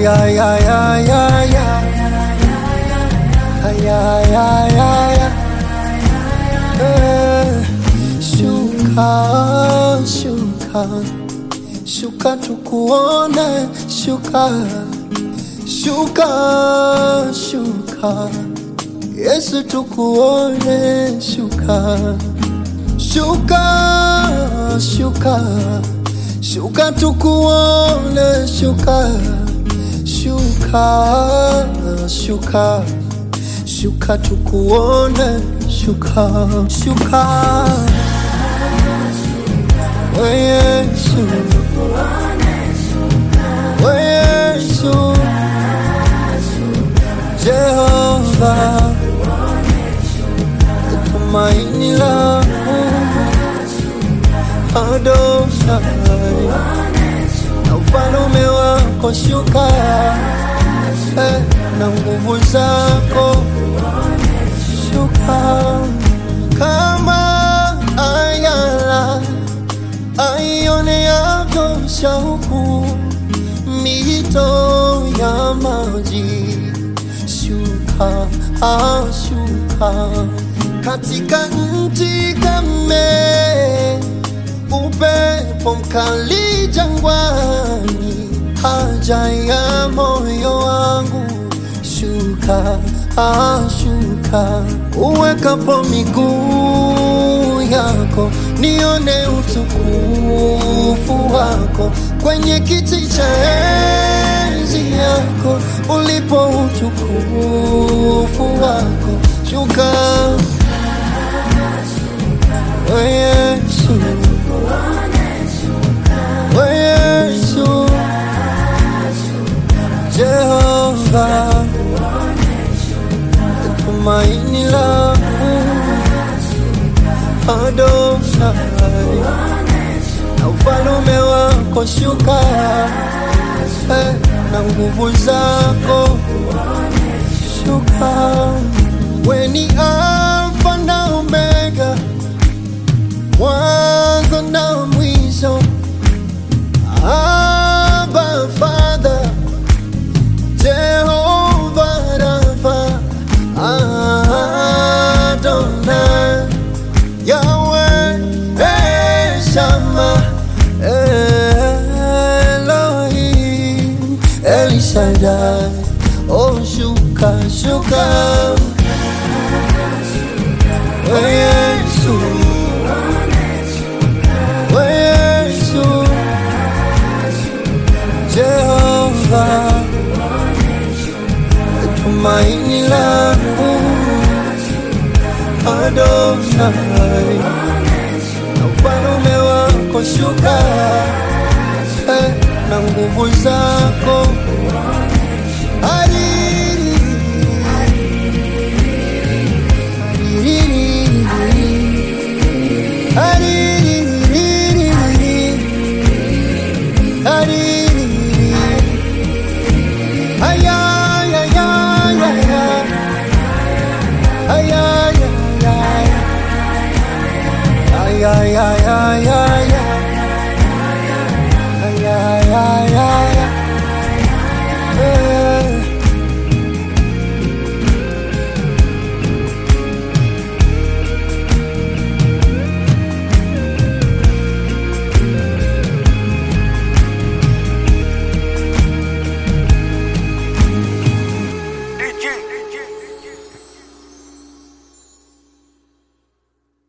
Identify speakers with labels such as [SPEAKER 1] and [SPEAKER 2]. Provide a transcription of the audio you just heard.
[SPEAKER 1] Ay, ay, ay, ay, ay, ay. Ay, ay, ay, ay, ay. Eh, Shuka, shuka, shuka tukuone, shuka, shuka, shuka, Yesu tukuone, shuka, shuka, shuka, shuka tukuone, shuka, shuka, shuka, shuka tukuone, shuka, shuka. Oh Yesu, oh Yesu, Jehova, tumaini langu, Adonai, na ufalume wako shuka, eh, na nguvu zako shuka kama ayala aioneavyo shauku mito ya maji shuka ashuka katika nchi kame upepo mkali jangwani haja ya moyo wangu shuka ashuka uwekapo miguu yako nione utukufu wako kwenye kiti cha enzi yako ulipo utukufu wako shuka oh Yesu oh Yesu Jehova tumaini langu Adonai na ufalume wako shuka eh, na nguvu zako shuka weni Alfa na Omega mwanzo na mwisho Abba Father Jehovah Rapha Adonai Yahweh El Shammah Elohim El Shaddai Oh shuka shuka Oh Yesu Oh Yesu Jehovah tumaini langu Adonai na ufalume wako shuka eh, na nguvu zako Hariri, hariri, hariri, hariri. Ay, ay, ay, ay, ay, ay. Ay, ay, ay, ay. Ay, ay, ay,